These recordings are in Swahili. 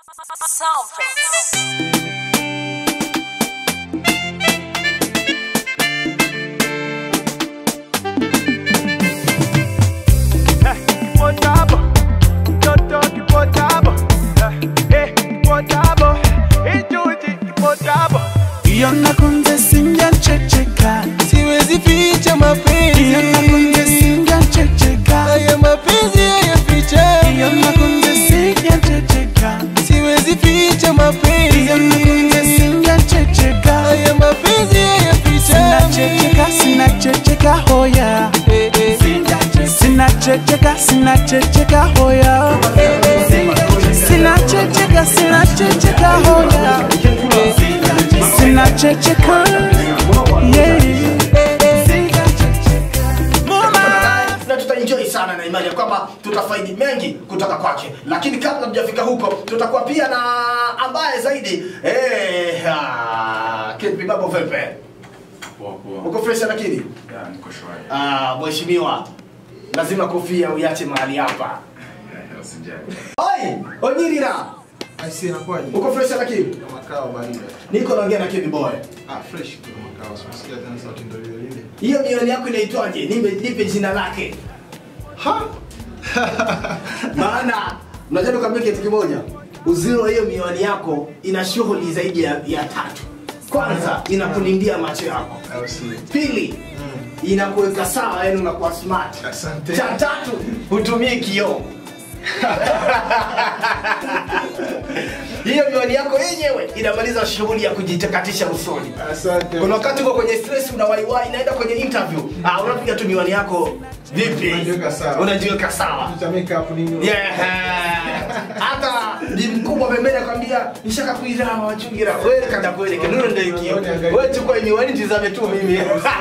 Sound Potabo, toto kipotabo, eh, potabo, ijuji kipotabo. Yona kunze sinja checheka siwezi ficha mapenzi Yona kunze sinja checheka haya mapenzi haya ficha Yona kunze sinja checheka siwezi ficha mapenzi Yona kunze sinja checheka haya mapenzi haya Sina ficha checheka, sina checheka hoya Eh, eh. Sina checheka, sina checheka hoya Sina checheka, sina checheka hoya Sina checheka, yeah na tutaenjoy sana na imani ya kwamba tutafaidi mengi kutoka kwake lakini kabla tujafika huko tutakuwa pia na ambaye zaidi eh, ah, Kid Bibabo Velpe uko fresh lakini ah, mheshimiwa lazima kofia uiache mahali hapa Oi, Onyirira Aisi inakuwaje? uko fresh lakini Makao baridi. niko naongea na Kid Boy Ah, fresh tu makao. Sikusikia tena sauti ndio ile ile. hiyo mioni yako inaitwaje nipe nipe jina lake Ha? maana unajua nikwambia kitu kimoja uzuri wa hiyo miwani yako ina shughuli zaidi ya, ya tatu kwanza inakulindia macho yako Au si? pili inakuweka sawa yani unakuwa smart Asante. cha tatu hutumii kioo hiyo miwani yako yenyewe inamaliza shughuli ya kujitakatisha usoni Asante. kuna wakati uko kwenye stress unawaiwai inaenda kwenye interview ah, unapiga tu miwani yako vipi Unajiweka sawa. unajiweka sawa Cha makeup nini? Yeah. hata ni mkubwa pembeni akwambia nishaka kuirawa wachungira wewe kada kueleke nuno ndio ikio wewe chukua miwani tizame tu mimi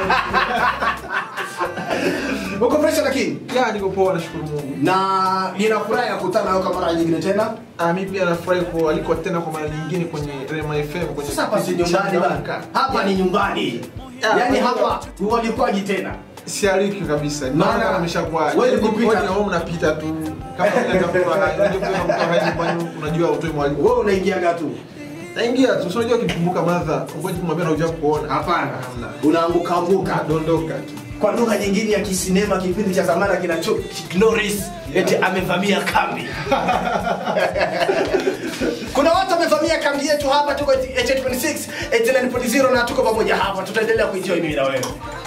uko fresh lakini Ya niko poa nashukuru Mungu. na ninafurahi ya kukutana nawe kwa mara nyingine tena Ah, mimi pia nafurahi kwa aliko tena kwa mara nyingine kwenye Rema FM kwenye sasa hapa si kipindi nyumbani cha bana Amka. hapa ni nyumbani Ah, yaani kwa hapa hualikwaji tena Sialiki kabisa. Maana, Maana ameshakuwa. wewe kupita- Wewe na unapita tu. Kama unatafuta unajua kuna mtu haji nyumbani unajua utoe mwalimu. wewe unaingiaga tu Naingia tu. Sio unajua ukikumbuka madha, ngoja kumwambia na uja kuona. hapana Hamna. unaanguka anguka Dondoka tu. kwa lugha nyingine ya kisinema kipindi cha zamani kinacho Chuck Norris eti amevamia kambi kuna watu wamevamia kambi yetu hapa tuko 826 89.0 na tuko pamoja hapa tutaendelea kuenjoy mimi na wewe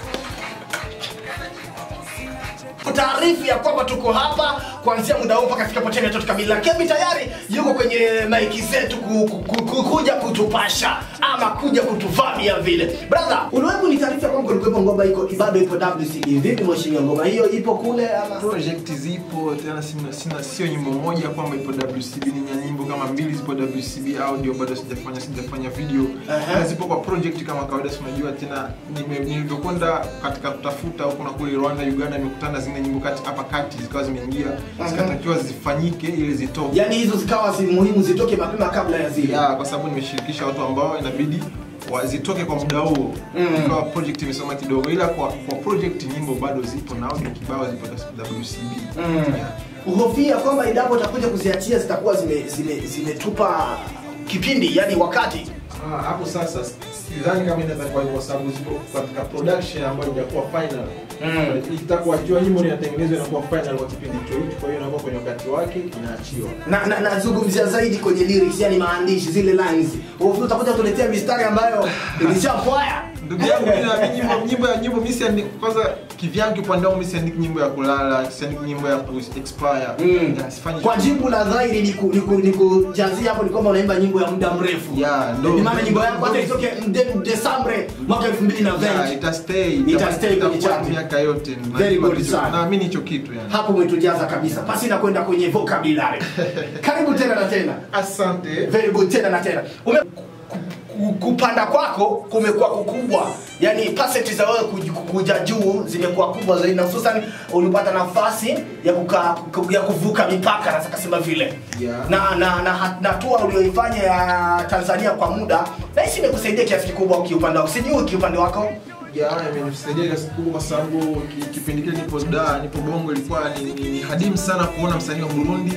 taarifu ya kwamba tuko hapa kuanzia muda huu mpaka fikapo tena tatu kamili lakini tayari yuko kwenye maiki zetu ku, ku, ku, ku, kuja kutupasha ama kuja kutuvamia vile brother uliwepo ni taarifa ya kwamba kulikuwepo ngoma iko bado ipo WCB vipi mheshimiwa ngoma hiyo ipo kule ama project zipo tena sina, sina sio nyimbo moja kwamba ipo WCB ni nya- nyimbo kama mbili zipo WCB audio bado sijafanya sijafanya video Aha. Na zipo kwa project kama kawaida si unajua tena nime- nilivyokwenda katika kutafuta huko na kule Rwanda Uganda nimekutana zingine nyimbo kati hapa kati zikawa zimeingia zikatakiwa zifanyike ili zitoke yani hizo zikawa si muhimu zitoke mapema kabla ya zile ya kwa sababu nimeshirikisha watu ambao inabidi wazitoke kwa muda huo Mm. ikawa project imesoma kidogo ila kwa, kwa project nyimbo bado zipo na audio kibao zipo WCB Mm. yeah. uhofia kwamba endapo utakuja kuziachia zitakuwa zimetupa zime, zimetupa kipindi yani wakati Ah, hapo sasa sidhani kama inaweza kuwa hivyo kwa sababu zipo katika production ambayo haijakuwa final. Mm. Itakuwa ikiwa nyimbo inatengenezwa inakuwa final kwa kipindi hicho hicho, kwa hiyo inakuwa kwenye wakati wake inaachiwa. na na nazungumzia zaidi kwenye lyrics yani maandishi zile lines Uhofia utakuja kutuletea mistari ambayo ilishapwaya Ndugu yangu mimi na mimi nyimbo nyimbo ya nyimbo mimi siandiki kwanza kivyangu upande wangu mimi siandiki nyimbo ya kulala, siandiki nyimbo ya ku expire. Mm. Ya, sifanyi kwa jibu la dhahiri ni ku- ni ku- ni kujazia hapo ni kwamba unaimba nyimbo ya muda mrefu Ya, ndo- ni maana nyimbo yako hata itoke Mde- Desambre mwaka 2020 Ya, ita stay Ita stay kwenye itakuwa chart. miaka yote. Very Najua good kitu- sana. Naamini hicho kitu yani. hapo umetujaza kabisa pasi na kwenda kwenye vocabulary karibu tena na tena Asante. very good tena na tena Ume, ku- ku- kupanda kwako kumekuwa kukubwa yani pasenti za wewe kuj- kuja juu zimekuwa kubwa zaidi na hususan ulipata nafasi ya, kuka, ku- ya kuvuka mipaka naweza kasema vile Yeah. na na na ha- na hatua ulioifanya ya tanzania kwa muda nahisi imekusaidia kiasi kikubwa kiupande wako sijui kiupande wako ya imenisaidia kiasi kikubwa kwa sababu ki- kipindi kile nipo da nipo bongo ilikuwa ni, ni, ni hadimu sana kuona msanii wa burundi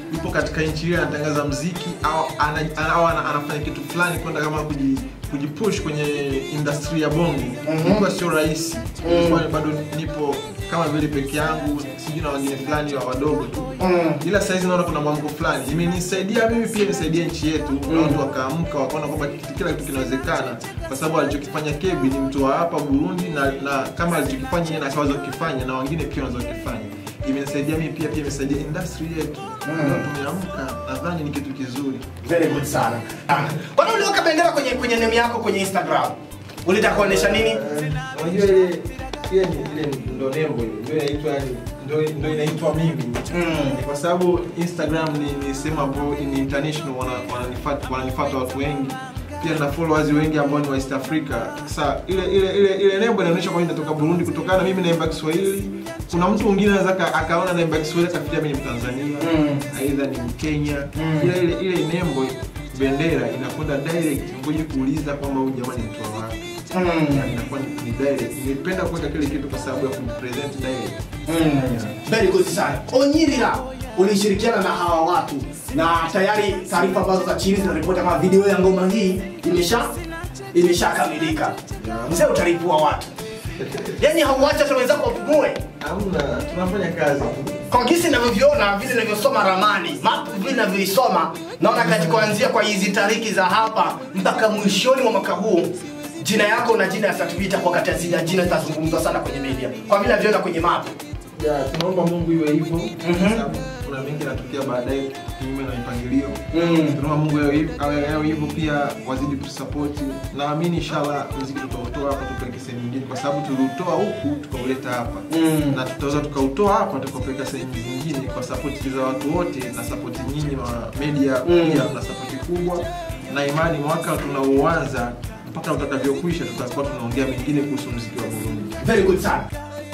yupo katika nchi ile anatangaza mziki au, ana, ana, au ana, anafanya kitu fulani kwenda kama kuji kujipush kwenye industry ya bongo ilikuwa sio rahisi ilikuwa bado nipo kama vile peke yangu sijui na wengine fulani wa wadogo tu ila saizi naona kuna mwamko fulani imenisaidia mimi pia nisaidia nchi yetu na watu wakaamka wakaona kwamba kitu- kila kitu kinawezekana kwa sababu alichokifanya kebi ni mtu wa hapa burundi na, na kama alichokifanya yeye na akaweza kukifanya na wengine pia wanaweza kukifanya imenisaidia mimi pia pia imesaidia industry yetu Leo tumeamka nadhani ni kitu kizuri Very good sana. Ah, Kwa nini uliweka bendera kwenye kwenye name yako kwenye Instagram? Ulitaka kuonesha nini? unajua ile pia ni ile ndo nembo ile ndio inaitwa yani ndio ndio inaitwa mimi Mm. Ni kwa sababu Instagram ni, ni sehemu ambayo ni international wana- wananifuata wananifuata watu wengi pia na followers wengi ambao ni wa East Africa. Sasa ile ile ile ile nembo inaonyesha kwamba inatoka Burundi kutokana na mimi naimba Kiswahili. Kuna mtu mwingine anaweza aka- akaona naimba Kiswahili akafikiria mimi ni Mtanzania, aidha ni Mkenya. Ile ile ile nembo bendera inakwenda direct, ngoje kuuliza kwamba huyu jamani mtu wa wapi. Mm. Inakuwa ni ni direct. Nilipenda kuweka kile kitu kwa sababu ya kumpresent direct. Very good sana. Onyirira ulishirikiana na hawa watu na tayari taarifa ambazo za chini zinaripoti kama video ya ngoma hii imesha imeshakamilika. Mzee utalipua watu. Yaani hauacha hata wenzako wapumue. Hamna, tunafanya kazi tu. Kwa jinsi ninavyoviona vile ninavyosoma ramani, map vile ninavyoisoma, naona kati kuanzia kwa hizi tariki za hapa mpaka mwishoni mwa mwaka huu jina yako na jina ya Satubita kwa kati ya zile jina zitazungumzwa sana kwenye media. Kwa vile navyoona kwenye map. Ya, tunaomba Mungu iwe hivyo kwa sababu kuna mengi yanatokea baadaye kinyume na mipangilio. Tunaomba Mungu awe hivyo- awe awe hivyo pia wazidi kutusapoti. Naamini inshallah muziki tutautoa hapa tupeleke sehemu nyingine kwa sababu tuliutoa huku tukauleta hapa. Na tutaweza tukautoa hapa tukapeleka sehemu nyingine kwa sapoti za watu wote na sapoti nyinyi wa media pia na sapoti kubwa na imani mwaka tunaoanza mpaka utakavyokwisha tutakuwa tunaongea mengine kuhusu muziki wa Burundi. Very good sana.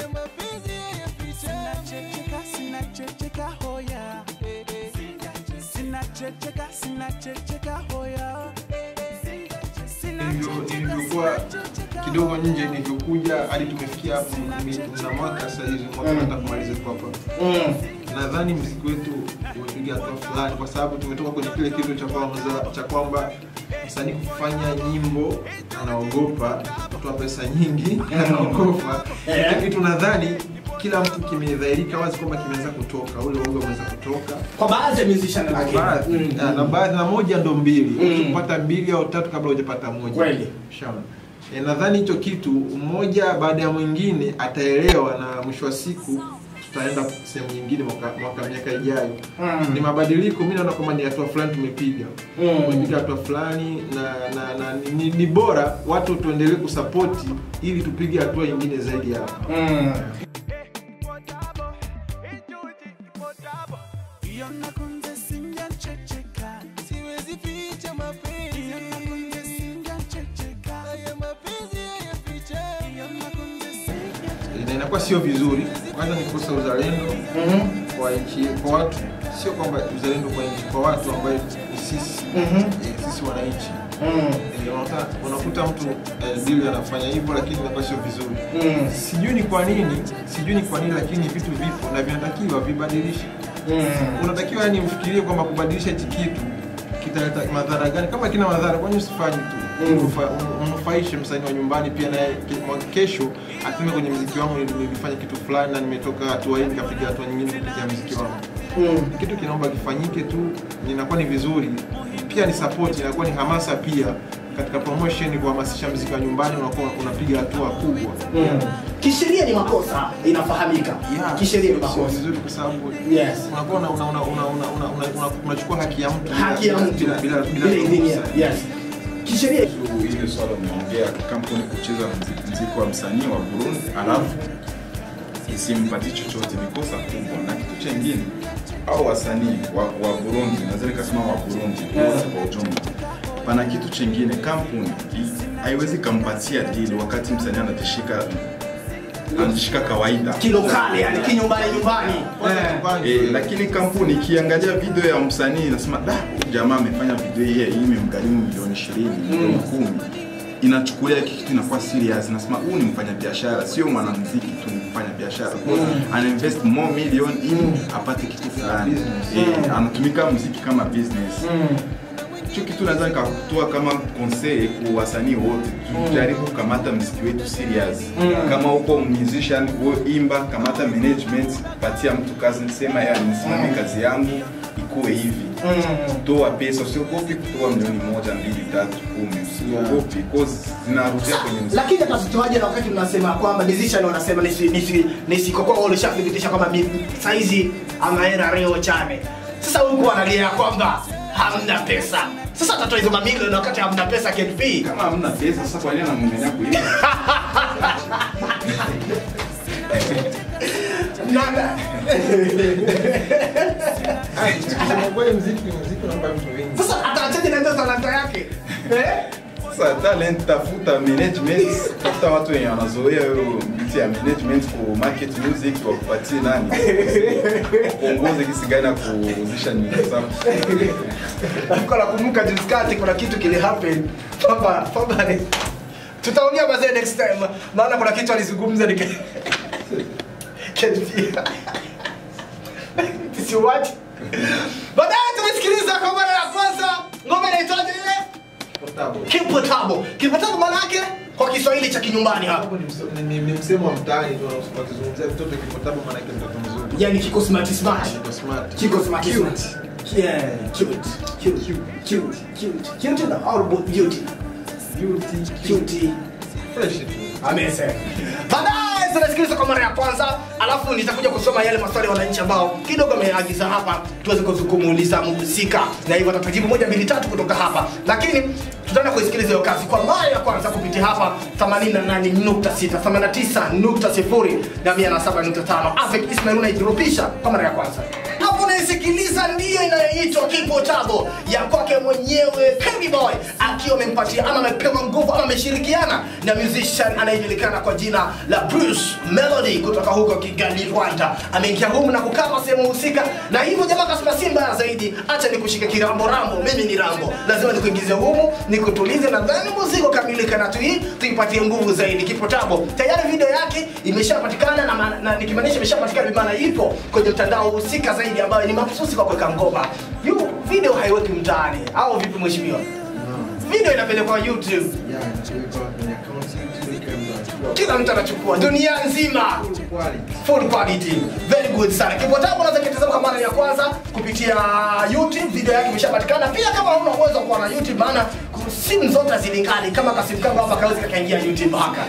Sinachecheka, sinachecheka hoya. Sinachecheka, sinachecheka hoya. Nilivyo- nilivyokuwa kidogo nje nilivyokuja hadi tumefikia hapo ni- na mwaka sasa hivi mwaka nataka kumaliza kwa hapa Mm. nadhani mziki wetu umepiga hatua fulani kwa sababu tumetoka kwenye kile kitu cha kwamba cha kwamba msanii kufanya nyimbo anaogopa kutoa pesa nyingi anaogopa Eh. Hiki kitu nadhani kila mtu kimedhahirika wazi kwamba kimeanza kutoka ule uoga umeanza kutoka Kwa baadhi ya musician lakini. baadhi Mm. na- na baadhi na moja ndo mbili Mm. kupata mbili au tatu kabla hujapata moja Kweli. Shaona. E, nadhani hicho kitu mmoja baada ya mwingine ataelewa na mwisho wa siku tutaenda sehemu nyingine mwaka, mwaka miaka ijayo Mm. ni mabadiliko mi naona kwamba ni hatua fulani tumepiga Mm. tumepiga hatua fulani na, na, na ni, ni bora watu tuendelee kusapoti ili tupige hatua nyingine zaidi ya hapa Mm. Iyo nakunze sinjachecheka. siwezi ficha mapenzi Iyo nakunze sinjachecheka. haya mapenzi hayaficha Iyo nakunze sinjachecheka. na inakuwa sio vizuri kwanza ni kukosa uzalendo kwa nchi kwa watu sio kwamba uzalendo kwa nchi kwa watu ambayo ni sisi eh, sisi wananchi Eh, unakuta- unakuta mtu eh, dili anafanya hivyo lakini inakuwa sio vizuri Mm. sijui ni kwa nini sijui ni kwa nini lakini vitu vipo na vinatakiwa vibadilishe unatakiwa yani ufikirie kwamba kubadilisha hichi kitu kitaleta madhara gani kama kina madhara kwani usifanye tu Unufa- un- unufaishe msanii wa nyumbani pia naye ke- mwa- kesho aseme kwenye mziki wangu nili- nilifanya kitu fulani na nimetoka hatua hii nikapiga hatua nyingine kupitia mziki wangu kitu kinaomba kifanyike tu inakuwa ni vizuri pia ni support inakuwa ni hamasa pia katika promotion kuhamasisha mziki wa nyumbani unakuwa unapiga hatua kubwa Kisheria ni makosa, inafahamika. Yeah, Kisheria ni sio makosa. vizuri kwa sababu Yes. unakuwa una- una- una- una- una- una- una- una- unachukua haki ya mtu bila- Haki ya bila- mtu bila- bila- bila bila idhini ya- ruhusa. Yes. Kisheria kuhusu ile swala umeongea kampuni kucheza mziki, mziki wa msanii wa Burundi alafu isimpatie chochote ni kosa kubwa. Na kitu chengine au wasanii wa, wa Burundi, naweza nikasema wa Burundi wote kwa ujumla, pana kitu chengine, kampuni i- haiwezi kampatia deal wakati msanii anatishika anatishika kawaida kilokale, yani kinyumbani nyumbani. Kwanza Eh. tupange. E, lakini kampuni ikiangalia video ya msanii inasema da, huyu jamaa amefanya video hii hii imemgharimu milioni ishirini milioni kumi inachukulia hiki kitu inakuwa serious nasema huu ni mfanya biashara sio mwanamuziki tu ni mfanya biashara ana invest more million ili apate kitu fulani eh, anatumika muziki kama business hicho kitu naweza nikakutoa kama conseil kwa wasanii wote tujaribu kukamata mziki wetu serious kama uko musician wewe imba kamata management patia mtu kazi sema ya nisimamie kazi yangu ikuwe hivi toa pesa usiogopi kutoa milioni moja mbili tatu kumi usiogopi cause zinarudia kwenye mziki lakini atazitoaje na wakati mnasema kwamba decision wanasema nisi nisi nisikokoa wale shathibitisha kwamba mi- saizi amaera reo chane sasa huku analia kwamba hamna pesa sasa atatoa hizo mamilioni wakati hamna pesa KDP kama hamna pesa sasa kwa nini anamngania kuimba Nana. Ah, kusema kweli mziki mziki unaomba vitu vingi sasa ataachaje na ndio talanta yake eh sasa talent tafuta management tafuta watu wenye wanazoea hiyo miti ya management ku market music wakupatie nani kuongoze kisi gani ya kuuzisha nyimbo zako Nilikuwa nakumbuka juzi kati kuna kitu kili happen kwamba kwamba ni tutaongea mazee next time maana kuna kitu alizungumza nika Siwachi. Baadaye tumesikiliza kwa mara ya kwanza ngoma inaitwaje ile? Portable. Kipotabo. Kipotabo maana yake kwa Kiswahili cha kinyumbani hapo. Hapo ni mse- ni- ni- ni msemo wa mtaani tu wakizungumzia mtoto kipotabo maana yake mtoto mzuri Yaani kiko smart smart. Niko smart Kiko smart Cute. smart. Yeah, cute. Cute. Cute. Cute. Cute na all about beauty. Beauty, Cute. fresh tu amesema baadaye tunasikiliza kwa mara ya kwanza alafu nitakuja kusoma yale maswali ya wananchi ambao kidogo ameagiza hapa tuweze kuzu- kumuuliza mhusika na hivyo atatajibu moja mbili tatu kutoka hapa lakini tutaenda kuisikiliza hiyo kazi kwa mara ya kwanza kupitia hapa 88.6 89.0 na 107.5 avec Ismail unaijirupisha kwa mara ya kwanza hapo unaisikiliza ndiyo inayoitwa kipo tabo ya kwake mwenyewe Kenny Boy akiwa amempatia ama amepewa nguvu ama ameshirikiana na musician anayejulikana kwa jina la Bruce Melody kutoka huko Kigali, Rwanda. Ameingia humu na kukava sehemu husika, na hivyo jamaa kasema si mbaya zaidi, acha nikushike kirambo rambo, mimi ni rambo, lazima nikuingize humu nikutulize, na dhani muziki ukamilika na tui tuipatie nguvu zaidi. Kipo tabo tayari video yake imeshapatikana na, ma- na nikimaanisha imeshapatikana bimaana ipo kwenye mtandao husika zaidi ambayo ni mahususi kwa kuweka ngoma. Yu video haiweki mtaani au vipi mheshimiwa? Video inapelekwa YouTube, Yeah, inapelekwa kwenye account YouTube, kama kila mtu anachukua dunia nzima. full quality. full quality very good sana kipotabu unaweza kitazama kwa mara ya kwanza kupitia youtube video yake imeshapatikana pia kama huna uwezo wa kuwa na youtube maana ku- simu zote hazilingani kama kasimu kangu hapa kawezi kakaingia youtube haka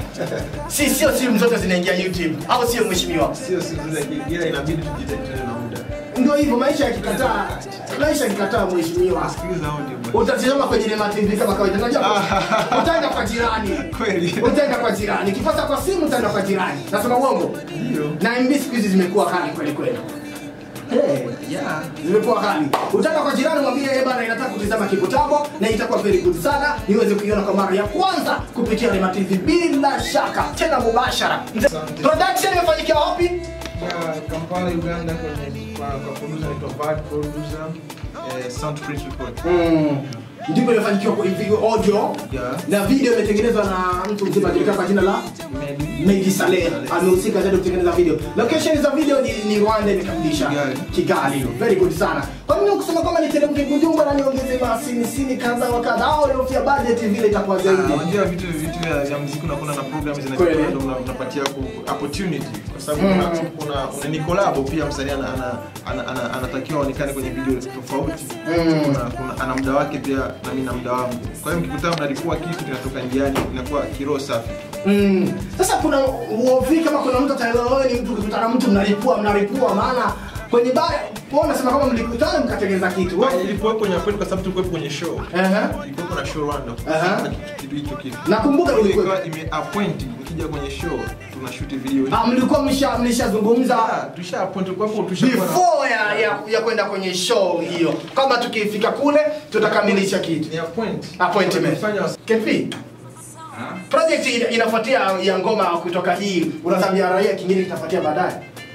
si sio simu zote zinaingia youtube au sio mheshimiwa Sio siku zile ila inabidi tujitahidi na muda. ndio hivyo maisha yakikataa maisha yakikataa mheshimiwa Sikiliza audio bwana. utatizama kwenye Rema TV kama kawaida unajua utaenda kwa jirani Kweli. utaenda kwa jirani kipata kwa simu utaenda kwa jirani nasema uongo Ndio. na MB siku hizi zimekuwa kali kweli kweli Hey, Yeah. zimekuwa kali. Utaka kwa jirani mwambie yeye bana inataka kutizama kipotabo na itakuwa very good sana niweze kuiona kwa mara ya kwanza kupitia Rema TV bila shaka tena mubashara. Mzee- Production imefanyikia wapi? Ya Kampala Uganda kwenye kwa kwa producer anaitwa Bad Producer eh, Soundprint Record. Mm. Ndipo imefanikiwa kwa hivi audio Yeah. na video imetengenezwa na mtu mzima anajulikana kwa jina la Medi. Meji Saleh amehusika zaidi kutengeneza video. Location za video ni, ni Rwanda imekamilisha Kigali. Kigali. Very good sana. Kwa nini kusema kama niteremke Bujumbura na niongeze masini sini kadha wa kadha au niofia budget vile itakuwa zaidi. Ah, Unajua vitu vitu vya vya muziki unakuwa na program Kweli. zinachukua ndio una- unapatia ku- opportunity kwa sababu Mm. kuna kuna kuna ni collab pia msanii ana, ana, ana, ana, anatakiwa aonekane kwenye video tofauti. Mm. Kuna, kuna ana muda wake pia na mimi na muda wangu. Kwa hiyo mkikutana mnalipua kitu kinatoka njiani inakuwa kiroho safi. Mm. Sasa kuna uovi kama kuna mtu ataelewa wewe ni mtu ukikutana na mtu mnalipua mnalipua maana kwenye baya wao unasema kama mlikutana mkatengeneza kitu. Kwa ilikuwa kwenye kwetu kwa sababu tulikuwa kwenye show. Ehe. Ilikuwa na show Rwanda. Aha. Kuna kitu hicho kitu. Nakumbuka Kwa hiyo ilikuwa ilikuwa ime appoint ukija kwenye show tunashoot video. Ah, mlikuwa mlisha mlishazungumza Ah, tusha appoint kwa hapo tushakuwa na- before ya, ya, ya kwenda kwenye show hiyo kama tukifika kule tutakamilisha kitu ni appoint. appointment Tumefanya kepi project ina- inafuatia ya ngoma kutoka hii unazambia raia kingine kitafuatia baadaye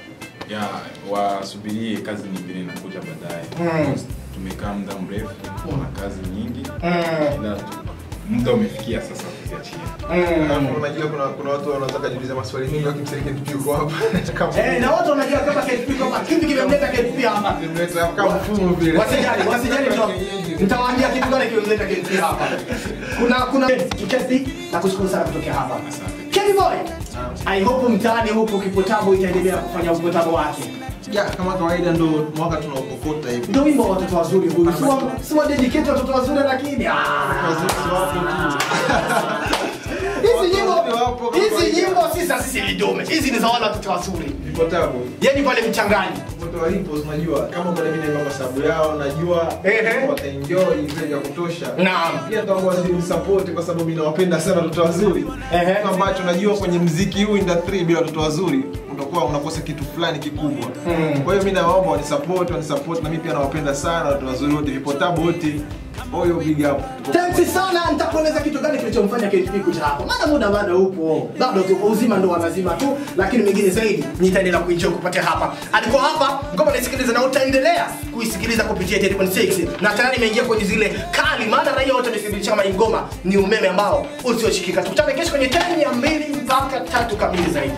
ya wasubirie kazi nyingine inakuja baadaye Mm. tumekaa muda mrefu na kazi nyingi Mm. ila tu- muda umefikia sasa ukiachia Alafu unajua kuna kuna watu wanaweza kujiuliza maswali mengi wakimsikia KDP yuko hapa kama Eh, na watu wanajua kama KDP kama kipi kimemleta KDP hapa. kimleta kama mfumo vile. Wasijali, wasijali nita- nitawaambia kitu gani kimemleta KDP hapa. Kuna kuna kikesi na kushukuru sana kutokea hapa. Kenny Boy. I hope mtaani huko Kipotabo itaendelea kufanya upotabo wake. Ya, kama kawaida ndo mwaka tunaokokota hivi. Ndio wimbo wa watoto wazuri huyu. Si wa si wa dedicate watoto wazuri lakini ah. Wazazi wapo tu. Hizi nyimbo Watoto wapo kwa hizi kawaida. nyimbo si za sisi lidume. Hizi ni za wale watoto wazuri. Vipo tabu. Yaani pale mchangani. Watu walipo unajua kama kuna mimi naimba kwa sababu yao najua Ehe. wataenjoy vile vya kutosha. Naam. Pia tutakuwa wazidi support kwa sababu mimi nawapenda sana watoto wazuri. Ehe. Kitu ambacho najua kwenye mziki huu industry bila watoto wazuri utakuwa unakosa kitu fulani kikubwa. Kwa hiyo mimi nawaomba wanisupport, wanisupport na mimi pia nawapenda sana watoto wazuri wote, vipo tabu wote. Oyo big up. Tuko Thanks sana, nitakueleza kitu gani kilichomfanya KDP kuja hapa. Maana muda bado upo, bado tupo uzima, ndo wanazima tu, lakini mengine zaidi nitaendelea kuenjoy kupatia hapa. Alikuwa hapa, ngoma naisikiliza na utaendelea kuisikiliza kupitia 10.6 na tayari imeingia kwenye zile kali, maana raia wote wamethibitisha kama hii ngoma ni umeme ambao usioshikika. Tukutane kesho kwenye time ya mbili mpaka tatu kamili zaidi.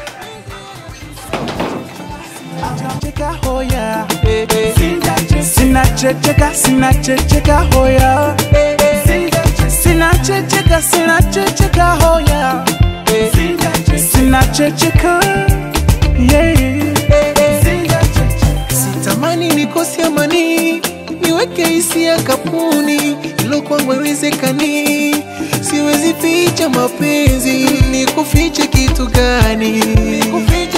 cheka hoya sina checheka sina checheka hoya sina checheka sina checheka hoya sina checheka yeah. sitamani nikose amani niweke hisia kapuni ilo kwangu haiwezekani siwezi ficha mapenzi nikufiche kitu gani nikufiche